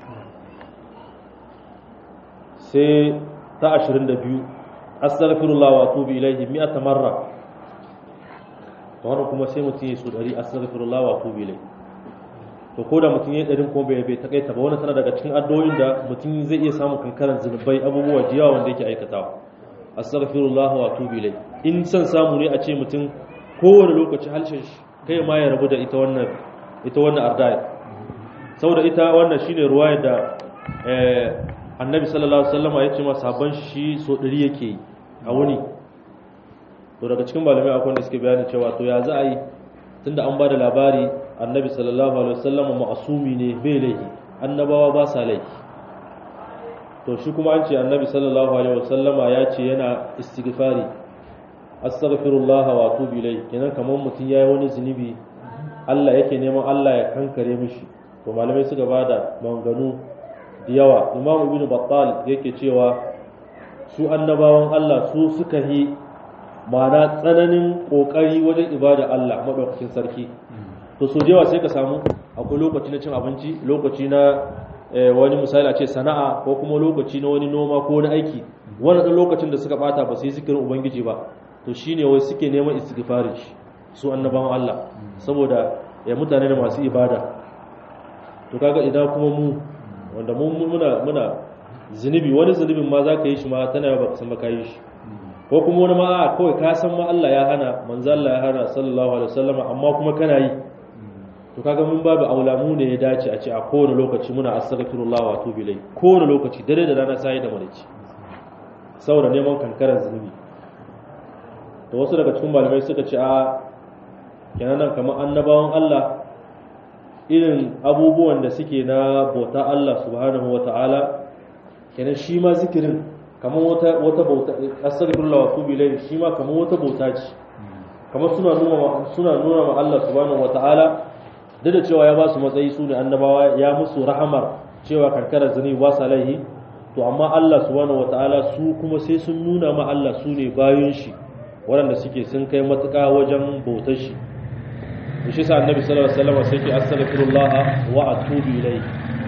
Speaker 1: sai ta 22 astaghfirullah wa atubu ilayhi mi'ata marra to wannan kuma sai mutum ya so 100 astaghfirullah wa atubu ilayhi to ko da mutum ya ɗarin kuma bai takaita ba wani tana daga cikin addu'o'in da mutum zai iya samun kankaran zunubai abubuwa jiya wanda yake aikatawa astaghfirullah wa atubu ilai in san samu ne a ce mutum kowane lokaci halshen shi kai ma ya rabu da ita wannan ita wannan ardaya saboda ita wannan shine ruwaya da annabi sallallahu alaihi wasallam ya ce ma sabon shi so ɗari yake yi a wuni to daga cikin malamai akwai wanda suke bayani cewa to ya za a yi tunda an ba da labari annabi sallallahu alaihi wasallam ma'asumi ne bai laifi annabawa ba sa laifi to shi kuma an ce annabi sallallahu alaihi wasallam ya ce yana istighfari astaghfirullah wa atubu ilayhi kenan kamar mutum yayi wani zunubi Allah yake neman Allah ya kankare mishi to malamai suka bada maganganu da yawa imam ibnu battal yake cewa su annabawan Allah su suka yi ma'ana tsananin kokari wajen ibada Allah madaukakin sarki to so jewa sai ka samu akwai lokaci na cin abinci lokaci na wani misali a ce sana'a ko kuma lokaci na wani noma ko wani aiki wani ɗan lokacin da suka bata ba su yi zikirin ubangiji ba to shine wai suke neman istighfarin shi su annabawan Allah saboda ya mutane da masu ibada to kaga idan kuma mu wanda mu muna muna zunubi wani zunubin ma za ka yi shi ma tana yawa baka san ba ka yi shi ko kuma wani ma kawai ka san ma Allah ya hana manzo Allah ya hana sallallahu alaihi wasallam amma kuma kana yi to kaga mun babu aula mu ne ya dace a ce a kowane lokaci muna astaghfirullah wa atubu ilai kowane lokaci dare da rana sai da marici saboda neman kankaran zunubi to wasu daga cikin malamai suka ce a kenan nan kamar annabawan Allah irin abubuwan da suke na bauta Allah subhanahu wa ta'ala kenan shi ma zikirin kamar wata wata bauta astaghfirullah wa atubu ilai shi ma kamar wata bauta ce kamar suna nuna suna nuna ma Allah subhanahu wa ta'ala duk da cewa ya ba su matsayi su ne annabawa ya musu rahamar cewa karkarar zane ba sa laihi to amma Allah subhanahu wataala su kuma sai sun nuna ma Allah su ne bayan shi waɗanda suke sun kai matuƙa wajen bautar shi to shi sa annabi sallallahu alaihi wasallam sai ke astaghfirullah wa atubu ilayhi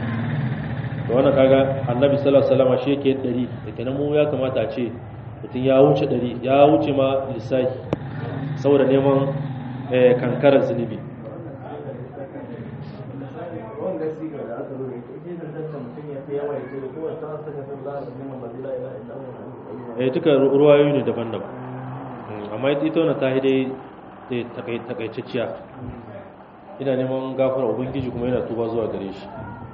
Speaker 1: to wannan kaga annabi sallallahu alaihi wasallam shi yake dari da kenan mu ya kamata a ce mutum ya wuce dari ya wuce ma lissafi saboda neman kankarar zunubi eh duka ruwayoyi ne daban-daban amma ita wannan ta dai takaitacciya ina neman gafara ubangiji kuma yana tuba zuwa gare shi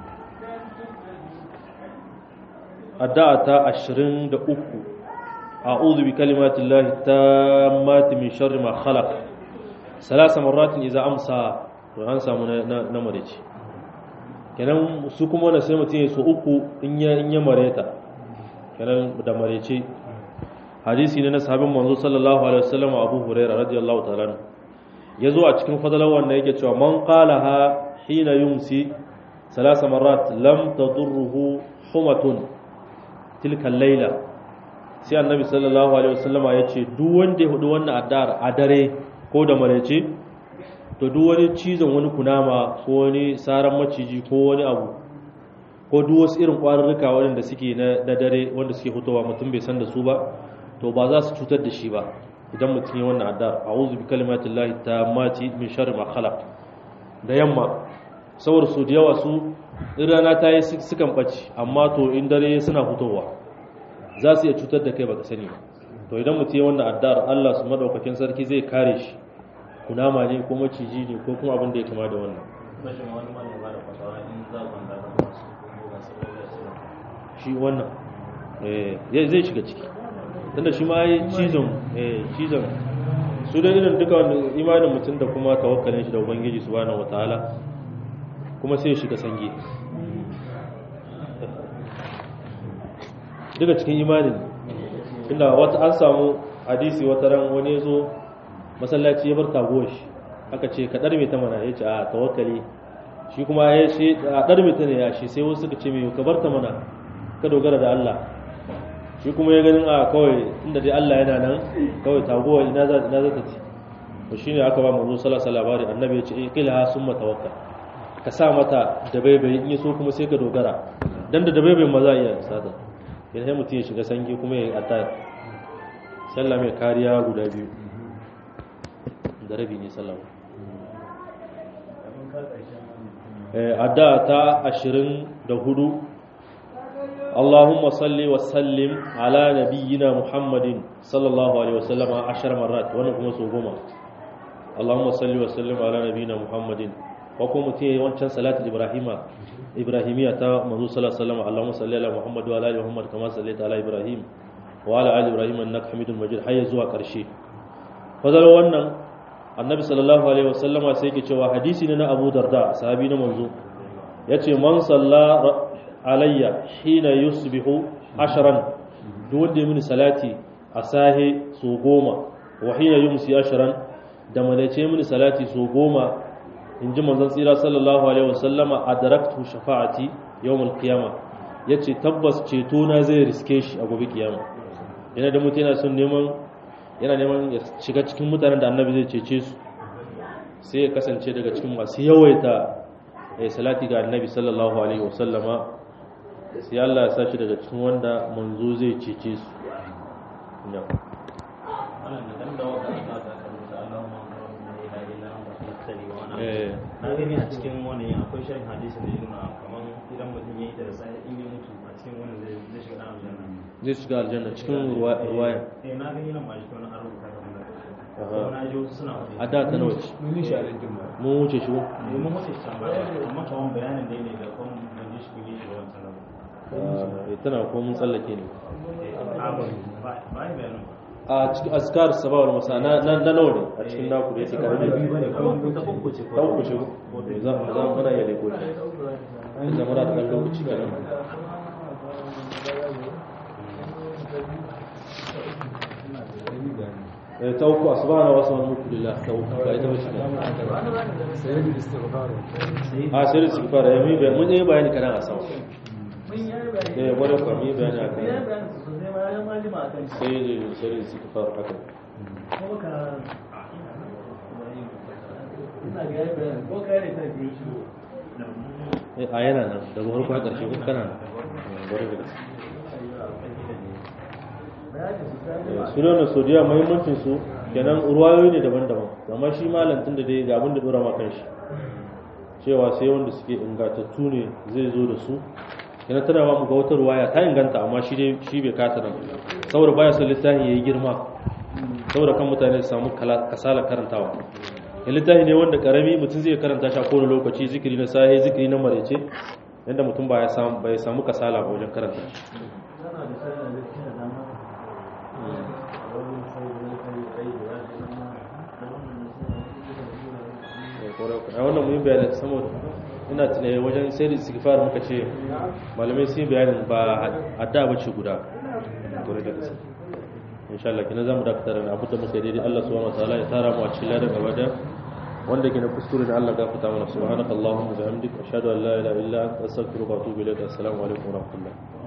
Speaker 1: addu'a ta 23 a'udhu bi kalimati llahi tammati min sharri ma khalaq salasa marratin idza amsa to an samu na marici kenan su kuma wannan sai mutum ya so uku in ya in ya mareta kenan da marece hadisi ne na sahabin manzo sallallahu alaihi wasallam Abu Hurairah radiyallahu ta'ala yazo a cikin fadalar wanda yake cewa man qalaha hina yumsi ثلاث مرات لم تضره حمة تلك الليلة sai annabi sallallahu alaihi wasallama ya ce duk wanda ya hudu wannan addu'ar a dare ko da maraice to duk wani cizon wani kunama ko wani saran maciji ko wani abu ko duk wasu irin kwarurruka waɗanda suke na dare wanda suke fitowa mutum bai san da su ba to ba za su cutar da shi ba idan mutum ya wannan addu'ar a'udhu bi kalimatillahi tammati min sharri ma khalaq da yamma saboda su da yawa su in rana ta yi sukan ɓace amma to in dare suna fitowa za su iya cutar da kai baka sani ba to idan mutum ya wannan addu'ar Allah su madaukakin sarki zai kare shi kunama ne ko maciji ne ko kuma abin da ya kama da wannan shi wannan zai shiga ciki tunda shi ma yi cizon cizon su da irin duka imanin mutum da kuma tawakkalin shi da ubangiji subhanahu wataala kuma sai ya shiga sange daga cikin imanin inda wata an samu hadisi wata ran wani zo masallaci ya bar taguwar shi aka ce ka ɗarme ta mana ya ce a tawakkali shi kuma ya ce a ɗarme ta ne ya shi sai wasu suka ce mai ka bar ta mana ka dogara da Allah shi kuma ya ganin a kawai inda dai Allah yana nan kawai taguwar ina za ta ci to shine aka ba manzo sallallahu alaihi labari annabi ya ce iqilha summa tawakkal ka sa mata da baibai in so kuma sai ka dogara dan da baibai ma za iya sada idan sai mutum ya shiga sange kuma ya yi adda sallah mai kariya guda biyu da rabi ne sallah adda ta ashirin da hudu اللهم صل وسلم على نبينا محمد صلى الله عليه وسلم عشر مرات وانا كما سو goma اللهم صل وسلم على نبينا محمد ko kuma mutum ya yi wancan salatul ibrahima ibrahimiya ta manzo sallallahu alaihi wasallam Allahumma salli ala Muhammad wa ala ali Muhammad kama sallaita ala Ibrahim wa ala ali Ibrahim innaka Hamidum Majid har zuwa karshe fadar wannan annabi sallallahu alaihi wasallama sai yake cewa hadisi ne na Abu Darda sahabi na manzo yace man salla alayya hina yusbihu ashran duk wanda ya mini salati a sahe so goma wa hina yumsi ashran da malace mini salati so goma in ji manzon tsira sallallahu alaihi wasallama adraktu shafa'ati yawmul qiyama yace tabbas ceto na zai riske shi a gobe kiyama yana da mutum yana son neman yana neman ya shiga cikin mutanen da annabi zai cece su sai ya kasance daga cikin masu yawaita ya salati ga annabi sallallahu alaihi wasallama sai Allah ya sa shi daga cikin wanda manzo zai cece su
Speaker 3: na gani a cikin wani akwai shirin hadisi da yana kamar idan mutum ya yi da sai in yi mutu a cikin wani zai shiga aljanna
Speaker 1: zai shiga aljanna cikin ruwaya
Speaker 3: eh na gani nan ba shi wani an rubuta kamar na ji wasu suna wani
Speaker 1: a da ta nawa ce
Speaker 2: mun yi shi a rajin ba
Speaker 1: mun wuce shi ko?
Speaker 3: ne mun wuce shi tambaya amma kawan bayanin da ne da kuma ban ji shi kun yi shi da wancan nan
Speaker 1: Ah, tana ko mun tsallake ne
Speaker 3: a ba ba ba yi bayanin ba
Speaker 1: a cikin askar sabawar masa na na na nawa ne a cikin naku da yake karami
Speaker 3: biyu bane kuma ta uku ce
Speaker 1: ta uku shi ko za mu za mu kana iya leko shi in zama da ɗan lokaci kaɗan Eh, ta uku asbahana wasu wani mutu lillah ta uku ba ita bace ba
Speaker 2: sai da istighfar
Speaker 1: a sai da su fara ya mi bayan mun yi bayani kadan a sama
Speaker 2: mun yi bayani
Speaker 1: eh wani kwa mi bayani a
Speaker 2: mun yi
Speaker 1: kan
Speaker 2: bayani sosai ma ya ma jima akan shi
Speaker 1: sai da sai da su fara haka
Speaker 2: ko ka ina ga yayi bayani ko ka ne ta ji shi
Speaker 1: Eh, a yana nan daga farko har ƙarshe ko kana nan Eh, bari da gaske
Speaker 2: bayani su ta
Speaker 1: Eh,
Speaker 2: jima
Speaker 1: su nuna sodiya muhimmancin su kenan ruwayoyi ne daban-daban amma shi malam tun da dai ga abin da dora ma kanshi cewa sai wanda suke ingantattu ne zai zo da su kenan tana ma mu ga wata ruwaya ta inganta amma shi dai shi bai kata nan saboda baya son littafin yayi girma saboda kan mutane su samu kala- kasala karantawa ya littafi ne wanda karami mutum zai karanta shi a kowane lokaci zikiri na sahi zikiri na marece yadda mutum ba ya samu bai samu kasala ba wajen karanta shi
Speaker 2: tana da sanin da kina da ma wani sai wani kai ai da ya ji ma da wannan
Speaker 1: a wannan muhim bayanin saboda ina tunaye wajen sai da istighfar muka ce malamai sun yi bayanin ba adda ba ce guda gore da gaske insha Allah kina zamu dakatar da abu da muka daidai Allah subhanahu wataala ya tara mu a cikin ladan gaba da wanda ke na kuskure da Allah gafarta mana subhanakallahumma wa bihamdika ashhadu an la ilaha illa anta astaghfiruka wa atubu ilayk assalamu alaikum wa rahmatullah